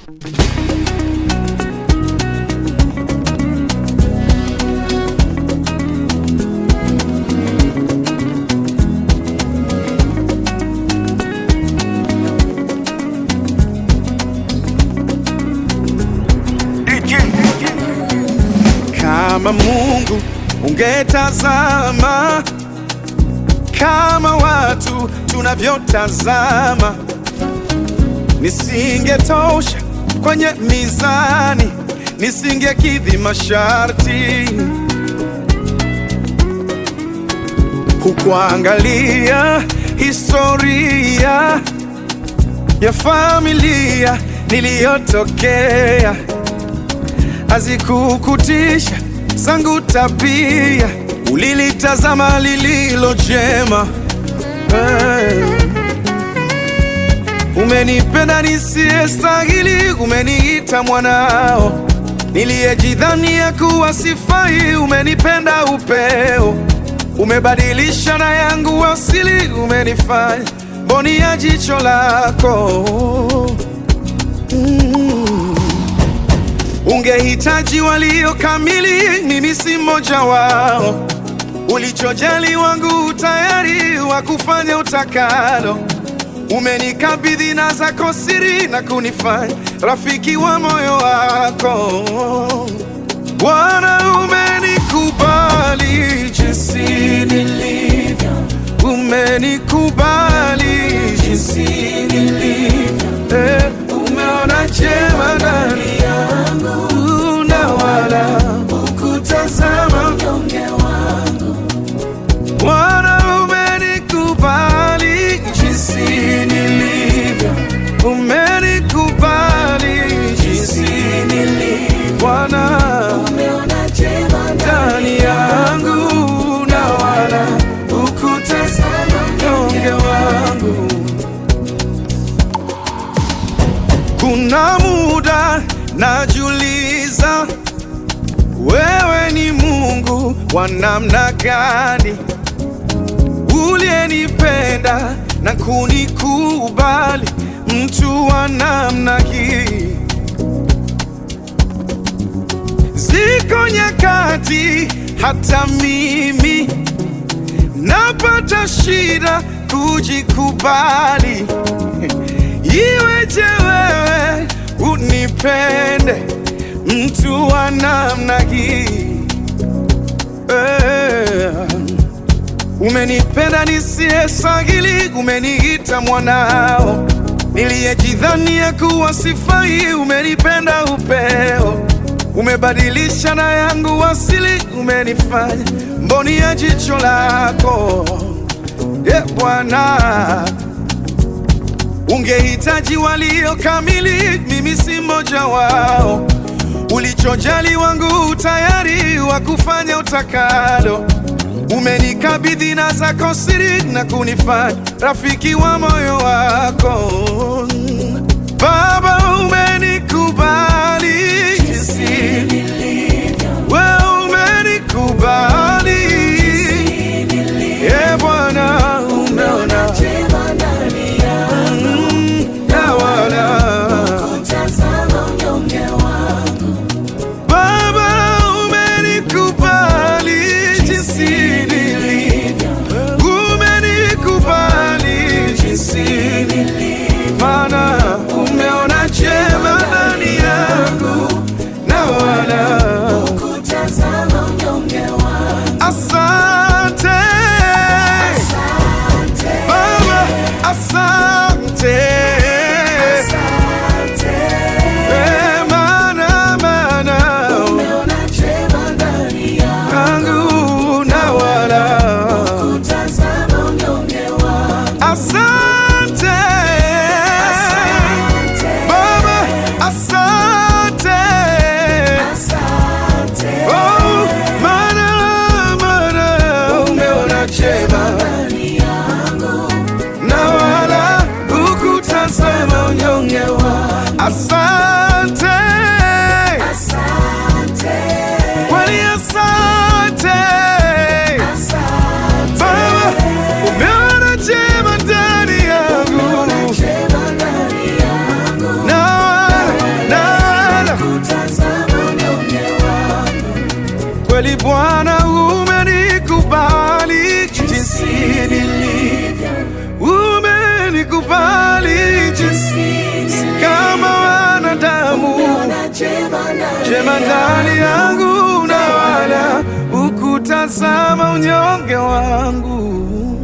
Kama Mungu ungetazama kama watu tunavyotazama, nisingetosha kwenye mizani, nisingekidhi masharti. Hukuangalia historia ya familia niliyotokea, hazikukutisha zangu tabia, ulilitazama lililo jema. Hey. Umenipenda nisiyestahili, umeniita mwanao, niliyejidhania kuwa sifai, umenipenda upeo, umebadilisha na yangu asili, umenifanya mboni ya jicho lako mm. Ungehitaji walio kamili, mimi si mmoja wao. Ulichojali wangu tayari wa kufanya utakalo. Umenikabidhi na zako siri na kunifanya rafiki wa moyo wako. Bwana, umenikubali jinsi nilivyo, umenikubali jinsi nilivyo, eh, umeona jema ndani yangu na wala hukutazama unyonge wangu. Bwana, umenikubali jinsi nilivyo, umenikubali jinsi nilivyo. Bwana, Umeona jema ndani yangu na wala hukutazama unyonge wangu. Kuna muda najiuliza, wewe ni Mungu wa namna gani, uliyenipenda na kunikubali, mtu wa namna hii. Ziko nyakati hata mimi napata shida kujikubali. Iweje wewe unipende mtu wa namna hii eh? Umenipenda nisiyestahili, umeniita mwanao, niliyejidhania kuwa sifai, umenipenda upeo, umebadilisha na yangu asili, umenifanya mboni ya jicho lako, e Bwana. Ungehitaji walio kamili, mimi si mmoja wao. Ulichojali wangu tayari wa kufanya utakalo. Umenikabidhi na zako siri na kunifanya rafiki wa moyo wako. Baba, umenikubali jinsi wewe umenikubali, e Bwana, umeona jema ndani yangu, Mm, na wala tazama unyonge wangu. Baba, umenikubali jinsi nilivyo, umenikubali jinsi nilivyo, maana umeona jema ndani yangu na wala Kutazama unyonge wangu. asante Baba, asante Asante. Eh, maana maana Umeona jema ndani yangu. yangu na wala Kutazama unyonge wangu. Asante Baba, asante Asante. Oh, maana maana umeona chema Ndani yangu. na wala hukutazama unyonge wa asante Asante. kweli asante Asante. Baba, umeona chema ndani yangu Jema ndani yangu. na wala Bwana, umenikubali jinsi nilivyo, umenikubali jinsi si kama wanadamu, Umeona jema ndani jema ndani yangu na wala ukutazama unyonge wangu.